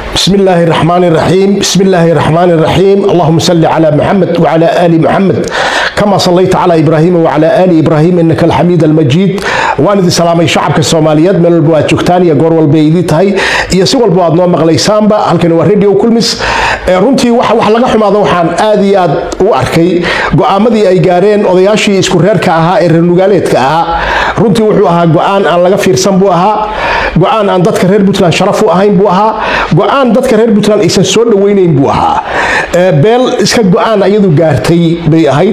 بسم الله الرحمن الرحيم بسم الله الرحمن الرحيم اللهم صل على محمد وعلى آل محمد كما صليت على إبراهيم وعلى آل إبراهيم إنك الحميد المجيد waan idin salaamay shacabka soomaaliyeed meel walba waad joogtaan iyo goor walba idii tahay iyo si walba aad noo maqlaysaanba halkani waa radio kulmis runtii wax wax laga xumaado waxaan aad iyo aad u arkay go'aamadii ay gaareen odayaashii isku reerka ahaa ee reer nugaaleedka ahaa runtii wuxuu ahaa go'aan aan laga fiirsan buu ahaa go'aan aan dadka reer puntland sharaf u ahayn buu ahaa go'aan dadka reer puntland aysan soo dhoweynayn buu ahaa beel iska go'aan iyadu gaartay bay ahayd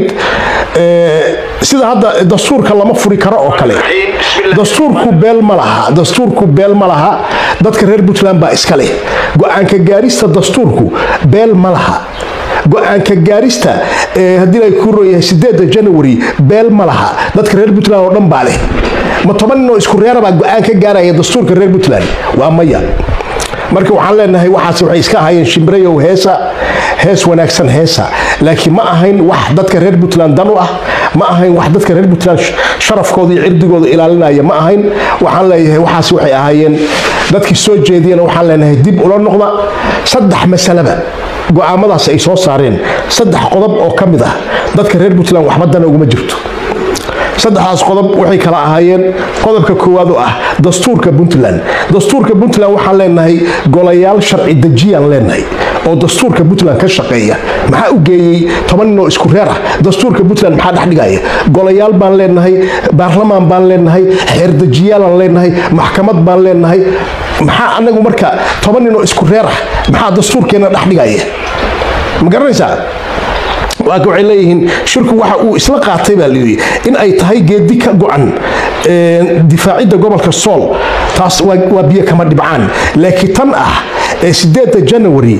sida hadda dastuurka lama furi karo oo kale dastuurku beel ma laha dastuurku beel ma laha dadka reer puntland baa iska leh go-aanka gaarista dastuurku beel ma laha go-aanka gaarista haddii ay ku royahay sideeda janawari beel ma laha dadka reer puntland oo dhan baa leh ma toban nin oo isku reerabaa go-aan ka gaaraya dastuurka reer puntland waa maya marka waxaan leenahay waxaas waxay iska ahaayeen shimbrayow heesa hees wanaagsan heesa laakiin ma ahayn wax dadka reer puntland dan u ah ma ahayn wax dadka reer puntland sharafkooda iyo cirdigooda ilaalinaya ma ahayn waxaan leeyahay waxaas waxay ahaayeen dadkii soo jeediyana waxaan leenahay dib ula noqda saddex masalaba go'aamadaas ay soo saareen saddex qodob oo ka mid ah dadka reer puntland waxba dana uguma jirto saddexdaas qodob waxay kala ahaayeen qodobka koowaad oo ah dastuurka puntland dastuurka puntland waxaan leenahay golayaal sharci dejiyaan leenahay oo dastuurka puntland ka shaqeeya maxaa u geeyey toban nin oo isku reer ah dastuurka puntland maxaa dhexdhigaya golayaal baan leenahay baarlamaan baan leenahay xeerdejiyaalaan leenahay maxkamad baan leenahay maxaa anagu marka toban nin oo isku reer ah maxaa dastuurkeena dhexdhigaya ma garanaysaa waaka waxay leeyihiin shirku waxa uu isla qaatay baa layidhi in ay tahay geedi ka go-an difaacidda gobolka sool taas waa biyo kama dhibcaan laakiin tan ah ee sideeda janawari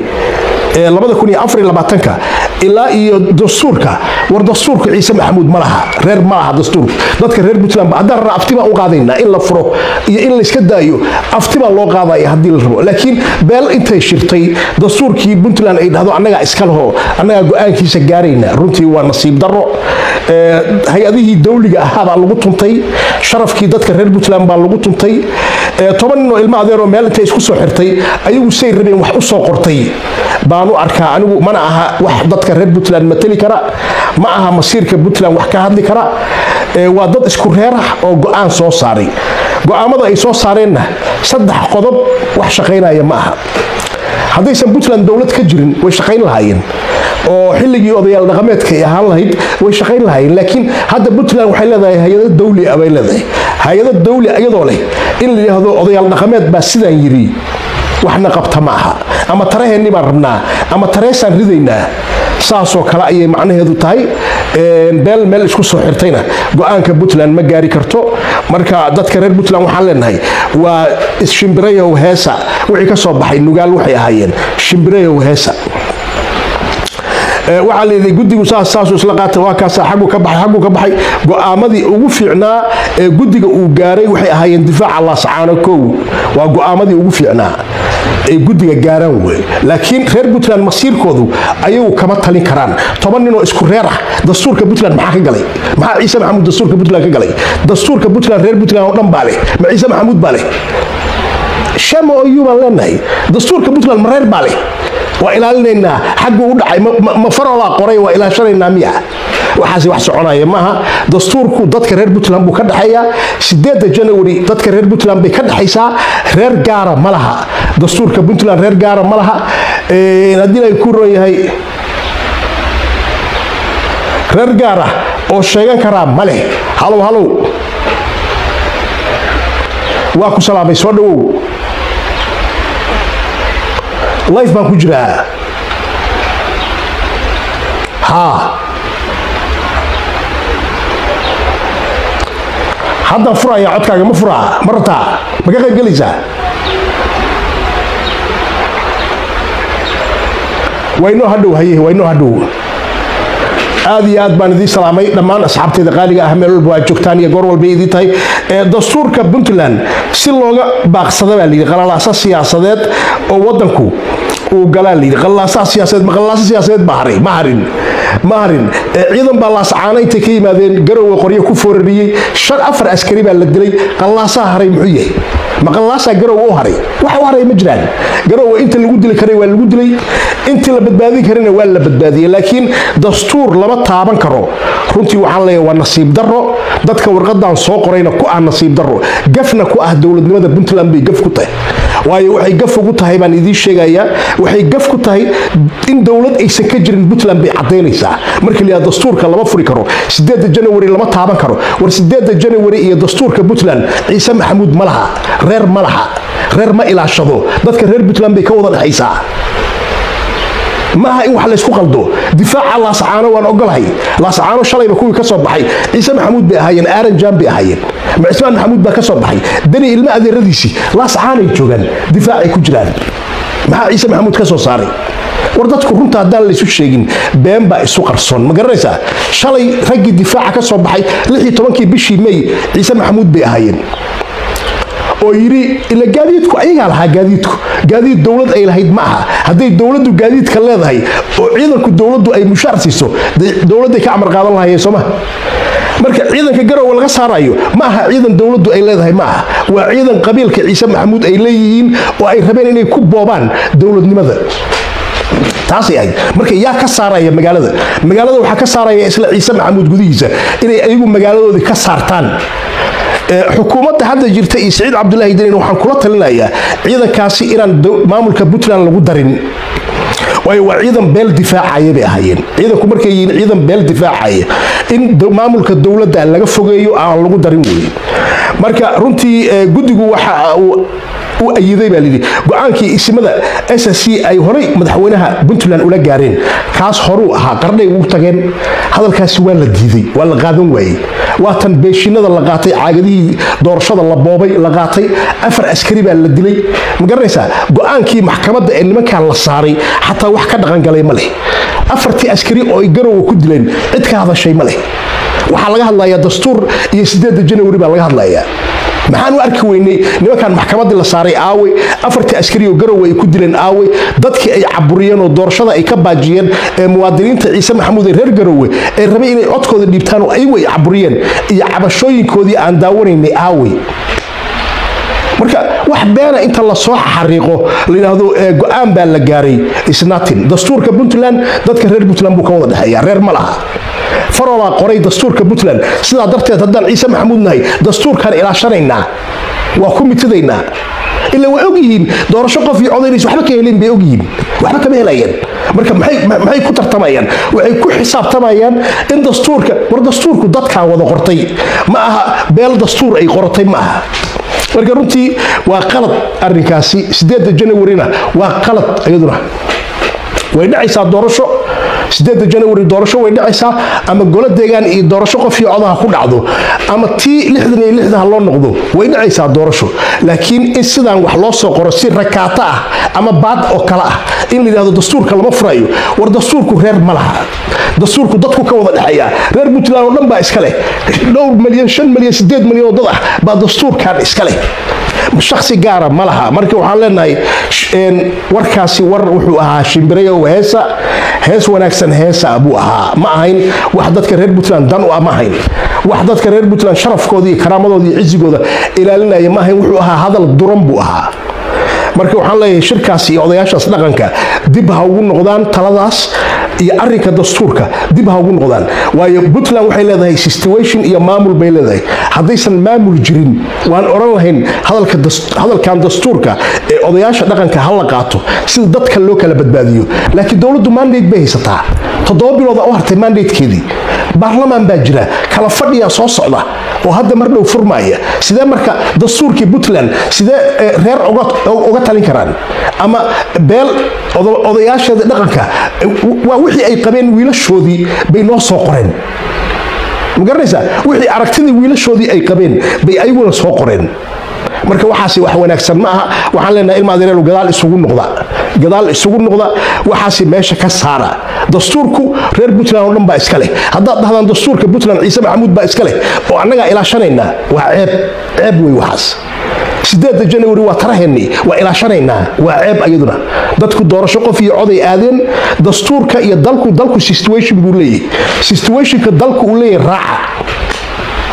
ka ilaa iyo dastuurka war dastuurka ciise maxamuud ma laha reer ma laha dastuurka dadka reer puntland haddaan rana afti baan u qaadaynaa in la furo iyo in layska daayo afti baa loo qaadaya haddii la rabo laakiin beel intay shirtay dastuurkii puntland ay dhahdo annagaa iska leho annagaa go-aankiisa gaarayna runtii waa nasiib darro hay-adihii dawliga ahaa baa lagu tuntay sharafkii dadka reer puntland baa lagu tuntay toban nin oo ilmo adeeroo meel intay isku soo xirtay ayagu say rabeen wax u soo qortay baan u arkaa anigu mana aha wax dadka reer puntland mateli kara ma aha masiirka puntland wax ka hadli kara waa dad isku reer ah oo go-aan soo saaray go-aamada ay soo saareenna saddex qodob wax shaqaynaya ma aha haddaysan puntland dowlad ka jirin way shaqayn lahaayeen oo xilligii odayaal dhaqameedka ay ahaan lahayd way shaqayn lahaayeen laakiin hadda puntland waxay leedahay hay-ado dawli ah bay leedahay hay-ado dawli iyadoo leh in la yidhaahdo odayaal dhaqameed baa sidaan yidhi waxna qabta ma aha ama taraheenni baan rabnaa ama tareesaan ridaynaa saasoo kale ayay macnaheedu tahay beel meel isku soo xirtayna go-aanka puntland ma gaari karto marka dadka reer puntland waxaan leenahay waa shimbirayow heesa wixii ka soo baxay nugaal waxay ahaayeen shimbirayow heesa waxaa layidhi guddigu saasuu isla qaatay waa kaasa xaggu ka baxay xaggu ka baxay go'aamadii ugu fiicnaa ee guddiga uu gaaray waxay ahaayeen difaaca laascaano kow waa go'aamadii ugu fiicnaa ay guddiga gaaraan wey laakiin reer puntland masiirkoodu ayagu kama talin karaan toban ninoo isku reer ah dastuurka puntland maxaa ka galay maxaa ciise maxamuud dastuurka puntland ka galay dastuurka puntland reer puntland oo dhan baa leh ma ciise maxamuud baa leh shama oyu baan leenahay dastuurka puntland ma reer baa leh waa ilaalinaynaa xaggu u dhacay ma farolaa qoray waa ilaashanaynaa miya waxaasi wax soconaya maaha dastuurku dadka reer puntland buu ka dhexeeyaa sideeda janawari dadka reer puntland bay ka dhexaysaa reer gaara ma laha dastuurka puntland reer gaara ma laha haddii ay ku ron yahay reer gaara oo sheegan karaa ma leh halow halow waa ku salaamay soo dhawow life baan ku jiraa haa haddaan furaya codkaaga ma furaa ma rataa ma ka qayb gelaysaa waynoo hadhow haye waynoo hadhow aad iyo aad baan idiin salaamay dhammaan asxaabteeda qaaliga ah meel walba waa joogtaan iyo goor walba idiin tahay dastuurka puntland si looga baaqsada baa layidhi qalalaasa siyaasadeed oo wadanku uu galaa layidhi qalaasaha siyaasadeed ma qalaasa siyaasadeed baa haray ma harin ma harin ciidan baa laascaana intay ka yimaadeen garowe qoryo ku foorariyey shan afar askari baa la dilay qalaasaha haray muxuu yahay maqallaasaa garowa u haray waxa u haray ma jiraan garowa inta lagu dili karay waa lagu dilay intii la badbaadin karayna waa la badbaadiyey laakiin dastuur lama taaban karo runtii waxaan leeyahay waa nasiib darro dadka warqadan soo qorayna ku ah nasiib darro gafna ku ah dowladnimada puntland bay gaf ku tahay waayo waxay gaf ugu tahay baan idiin sheegayaa waxay gaf ku tahay in dowlad aysan ka jirin puntland bay caddaynaysaa marka la yidhahdo dastuurka lama furi karo sideeda janawari lama taaban karo war sideeda janawari iyo dastuurka puntland ciise maxamuud ma laha reer ma laha reer ma ilaashado dadka reer puntland bay ka wada dhexaysaa maaha in wax laysku qaldo difaaca laascaano waan ogolahay laascaano shalayba kuwii ka soo baxay ciise maxamuud bay ahaayeen aaran jaan bay ahaayeen cismaan maxamuud baa ka soo baxay dani ilmo adeeradiisii laascaanay joogaan difaacay ku jiraan maxaa ciise maxamuud ka soo saaray war dadku runta haddaan laysu sheegin been baa isu qarsoon ma garanaysaa shalay raggii difaaca ka soo baxay lixii tobankii bishii may ciise maxamuud bay ahaayeen oo yidhi ila gaadiidku ayagaa lahaa gaadiidku gaadiid dowlad ay lahayd ma aha hadday dowladdu gaadiidka leedahay oo ciidanku dowladdu ay mushaar siiso dowladday ka amar qaadan lahayeen sooma marka ciidanka garowe laga saarayo ma aha ciidan dowladdu ay leedahay ma aha waa ciidan qabiilka ciise maxamuud ay leeyihiin oo ay rabeen inay ku boobaan dowladnimada taasay ahayd marka yaa ka saaraya magaalada magaalada waxaa ka saaraya isla ciise maxamuud gudihiisa inay ayagu magaaladoodii ka saartaan xukuumadda hadda jirta iyo siciid cabdulaahi danin waxaan kula talinayaa ciidankaasi inaan maamulka puntland lagu darin waayo waa ciidan beel difaacaya bay ahaayeen ciidanku markay yihiin ciidan beel difaacaya in maamulka dowladda laga fogeeyo aan lagu darin weeye marka runtii guddigu waxa uu u ayiday baa layidhi go-aankii isimada s c ay horay madaxweynaha puntland ula gaareen kaas horuu ahaa qarnay ugu tageen hadalkaasi waa la diiday waa la qaadan waayey waa tan beeshinada la qaatay caagadihii doorashada la boobay la qaatay afar askari baa la dilay ma garanaysaa go-aankii maxkamadda ee nimankan la saaray xataa wax ka dhaqangalay ma leh afartii askari oo ay garowa ku dileen cid ka hadashay ma leh waxaa laga hadlayaa dastuur iyo sideeda janawari baa laga hadlayaa maxaan u arki weynay nimankan maxkamaddii la saaray aawe afartii askari oo garowe ay ku dileen aawe dadkii ay caburiyeen oo doorashada ay ka baajiyeen ee muwaadiniinta ciise maxamuud ee reer garowe ee rabay inay codkooda dhiibtaan oo ayagu ay caburiyeen iyo cabashooyinkoodii aan daawanaynay aawe marka wax beena inta lasoo xariiqo layidhaahdo go-aan baa la gaaray isnatin dastuurka puntland dadka reer puntland buu ka wada dhexeeya reer ma laha farolaa qoray dastuurka puntland sidaa darteed haddaan ciise maxamuud nahay dastuurkaan ilaashanaynaa waa ku mitadaynaa ila way ogyihiin doorasho qof iyo codaynaysa waxba ka helin bay ogyihiin waxba kama helayaan marka maxay ku tartamayaan waxay ku xisaabtamayaan in dastuurka war dastuurku dadkaa wada qortay ma aha beel dastuur ay qortay ma aha marka runtii waa qalad arrinkaasi sideeda janawarina waa qalad iyaduna way dhacaysaa doorasho sideeda janawari doorasho way dhacaysaa ama golo deegaan iyo doorasho qof iyo codaha ku dhacdo ama tii lixdan iyo lixda ha loo noqdo way dhacaysaa doorasho laakiin in sidaan wax loo soo qoro si rakaato ah ama baad oo kale ah in la yidhahdo dastuurka lama furayo war dastuurku reer ma laha dastuurku dadku ka wada dhexeeya reer puntland oo dhan baa iska leh dhowr milyan shan milyan sideed milyan oo dad ah baa dastuurkan iska leh shaksi gaara ma laha marka waxaan leenahay warkaasi war wuxuu ahaa shimbirayo heesa hees wanaagsan heesa buu ahaa ma ahayn wax dadka reer puntland dan u ah ma ahayn wax dadka reer puntland sharafkooda iyo karaamadooda iyo cizigooda ilaalinaya ma ahayn wuxuu ahaa hadal duran buu ahaa marka waxaan leeyahay shirkaas iyo odayaashaas dhaqanka dib ha ugu noqdaan taladaas iyo arinka dastuurka dib ha ugu noqdaan waayo puntland waxay leedahay situation iyo maamul bay leedahay haddaysan maamul jirin waan oran lahayn hadalkan dastuurka ee odayaasha dhaqanka ha la qaato sida dadka loo kala badbaadiyo laakiin dowladdu mandate bay haysataa toddoba bilooda u hartay mandatekeedii baarlamaan baa jira kala fadhiyaa soo socda oo hadda mar dhow furmaaya sidee marka dastuurkii puntland sidee reer uga talin karaan ama beel odayaasheeda dhaqanka waa wixii ay qabeen wiilashoodii bay noo soo qoreen ma garanaysaa wixii aragtidii wiilashoodii ay qabeen bay ayaguna soo qoreen marka waxaasi wax wanaagsan ma aha waxaan leenahay ilma adeereelu gadaal isugu noqda gadaal isugu noqda waxaasi meesha ka saara dastuurku reer puntland oo dhan baa iska leh haddaad dhahdaan dastuurka puntland ciise maxamuud baa iska leh oo annagaa ilaashanaynaa waa ceeb ceeb wey waxaas sideeda janawari waa taraheennii waa ilaashanaynaa waa ceeb ayaduna dadku doorasho qof iyo coday aadeen dastuurka iyo dalku dalku situation buu leeyahay situationka dalku uu leeyahay raaca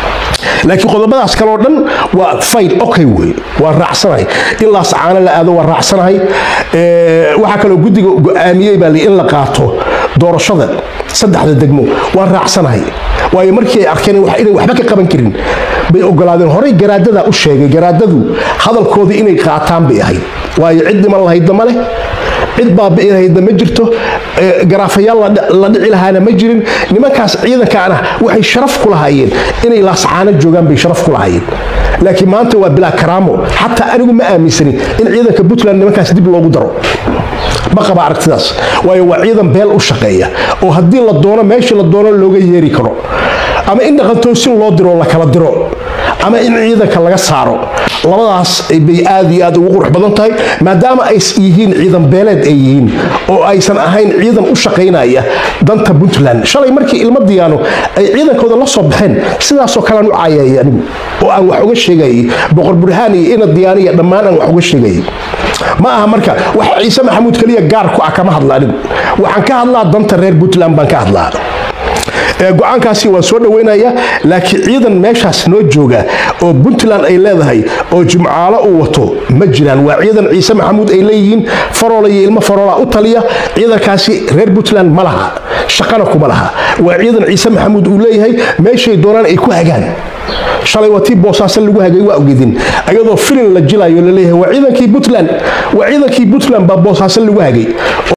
laakiin qodobadaas kale oo dhan waa fayl okay wey waa raacsanahay in laascaano la aado waa raacsanahay waxaa kaloo guddiga go-aamiyey baa in la qaato doorashada saddexda degmo waa raacsanahay waayo markii ay arkeen inay waxba ka qaban karin bay ogolaadeen horey garaadada u sheegay garaadadu hadalkoodii inay qaataan bay ahayd waayo cid dhiman lahaydna ma leh cid baabi'i lahaydna ma jirto garaafayaal la dhici lahaana ma jirin nimankaas ciidankaana waxay sharaf ku lahaayeen inay laascaano joogaan bay sharaf ku lahaayeen laakiin maanta waa bilaa karaamo xataa anigu ma aaminsanin in ciidanka puntland nimankaas dib loogu daro ma qaba aragtidaas waayo waa ciidan beel u shaqeeya oo haddii la doono meeshii la doono looga yeeri karo ama in dhaqantoosin loo diro la kala diro ama in ciidanka laga saaro labadaas bay aad iyo aad ugu qurux badan tahay maadaama ay yihiin ciidan beeleed ay yihiin oo aysan ahayn ciidan u shaqaynaya danta puntland shalay markii ilmo diyaano ay ciidankooda la soo baxeen sidaasoo kalean u caayayay anigu oo aan wax uga sheegayay boqor burhaan iyo ina diyaaniya dhammaan aan wax uga sheegayay ma aha marka wax ciise maxamuud keliya gaar ku ah kama hadla anigu waxaan ka hadlaa danta reer puntland baan ka hadlaa go-aankaasi waan soo dhaweynaya laakiin ciidan meeshaas noo jooga oo puntland ay leedahay oo jimcaalo uu wato ma jiraan waa ciidan ciise maxamuud ay leeyihiin faroola iyo ilmo faroola u taliya ciidankaasi reer puntland ma laha shaqana kuma laha waa ciidan ciise maxamuud uu leeyahay meeshay doonaan ay ku hagaan shalay waa tii boosaaso lagu hagay waa ogedin ayadoo filin la jilayo laleeyahay waa ciidankii puntland waa ciidankii puntland baa boosaaso lagu hagay